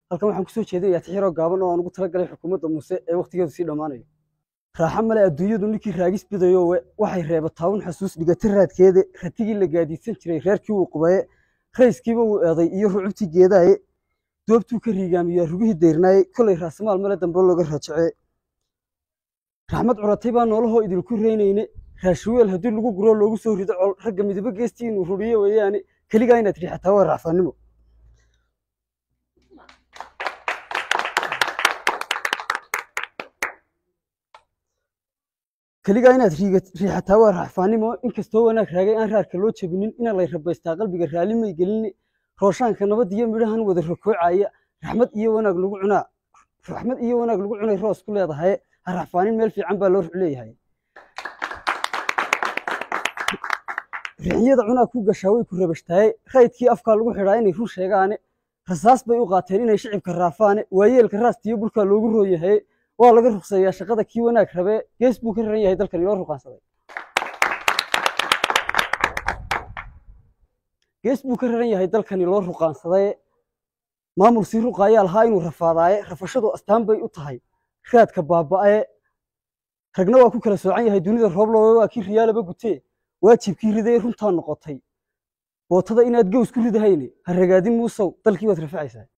halkan waxaan kusoo jeedinayaa tixiroo gaaban oo aan ugu talagalay xukuumadda muuse ee wakhtigeedu sii dhammaanayo raaxo male adduunyadu ninkii raagis bidayowe waxay reebataa un xasuus dhigata raadkeede ratigii la gaadiidsan jiray reerkii wuu qubaye rayskiiba wuu eeday iyo rucubtii geedaaye doobtuu ka riigaamiyaa rugihii dayrnaaye kolay raasamaal male dambe looga raajacee raxmad curatay baa noolahoo idinku reynayne raashiweel haddii lagu guroo loogu soo rido col ragga midabo geestii inuu ruriyo weeyaane keligaa inaad riixataa waa raacfaannimo keligaa inaad riixataa waa raaxfaannimo inkastoo wanaag raagay aan raarka loo jabinin ina lay rabaystaa qalbiga raalli may gelini rooshaanka nabad iyo midhahan wada rokoocaya raxmad iyo wanaag lagu cunaa raxmad iyo wanaag lagu cunay roos ku leedahay ha raxfaanin meel fiican baa loo ruc leeyahay rixiyada cunaa ku gashaa way ku rabashtaaye raydkii afkaa lagu xidhaa inay run sheegaane rasaas bay u qaateen inay shicibka raafaane waayeelka raastiyo bulkaa loogu rooyahay waa laga rugseeyaa shaqada kii wanaag rabee gees buu ka raran yahay dalkan inoo ruqaansaday gees buu ka raran yahay dalkani loo ruqaansaday maamul sii ruqaayaa lahaa inuu rafaadaaye rafashadu astaan bay u tahay raadka baaba'ee ragna waa ku kala soocan yahay dunida roobloowe waa kii riyaalaba gutee waajibkii riday runtaa noqotay bootada inaad gows ku ridahayne ha ragaadin muusow dalkii waad rafacaysaa